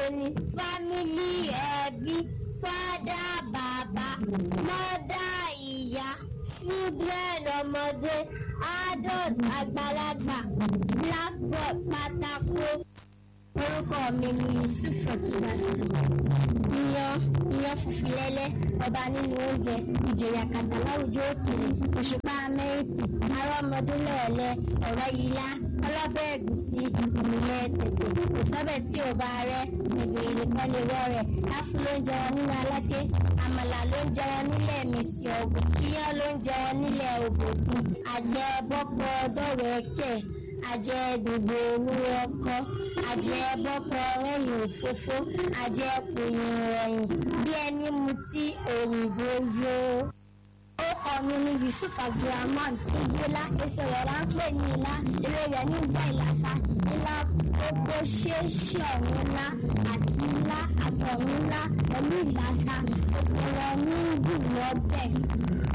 ní fámílì ẹbí fádà bàbá mọ́dà ìyá children ọmọdé adult àgbàlagbà blackboard pátákó. orúkọ mi ni yusuf rọkìbàtà iyán iyán funfun lẹ́lẹ́ ọba nínú oúnjẹ ìjòyè àkàtà láwùjọ òkèèrè òṣùpá amẹ́ríkì arọ́mọdún lẹ́ẹ̀lẹ́ ọ̀rẹ́ yíyá ọlọ́bẹ̀ ẹ̀gúsí ìmùlẹ̀ tètè kò sọ́bẹ̀ tí ò bá rẹ́ ẹ̀gbìn ìrìkọ́ lè wọ́ rẹ̀ áfú ló ń jẹun nínú aláké àmàlà ló ń jẹun nílẹ̀ mèsì ọ̀gbìn iyán ló ń jẹun nílẹ̀ ògògùn àjẹ bọ́pọ̀ dọ́wẹ́kẹ̀ àjẹ dùgbò olúwo ọkọ àjẹ bọ́pọ̀ rẹ́yìn òfófó àjẹ pòyìn rẹ̀yìn bí ẹni mutí òyìnbó yó. ó kọ́ mi ní yusuf abdulrahman ìgbélá èso rẹ̀ là ń pè ní ilá eré rẹ̀ ní ìjà ìlàsà ilá gbogbo ṣeéṣe ọ̀run ńlá àti ilá àtọ̀run ńlá pẹ̀lú ìlàsà gbogbo wọn ní ìgbìmọ̀ ọbẹ̀.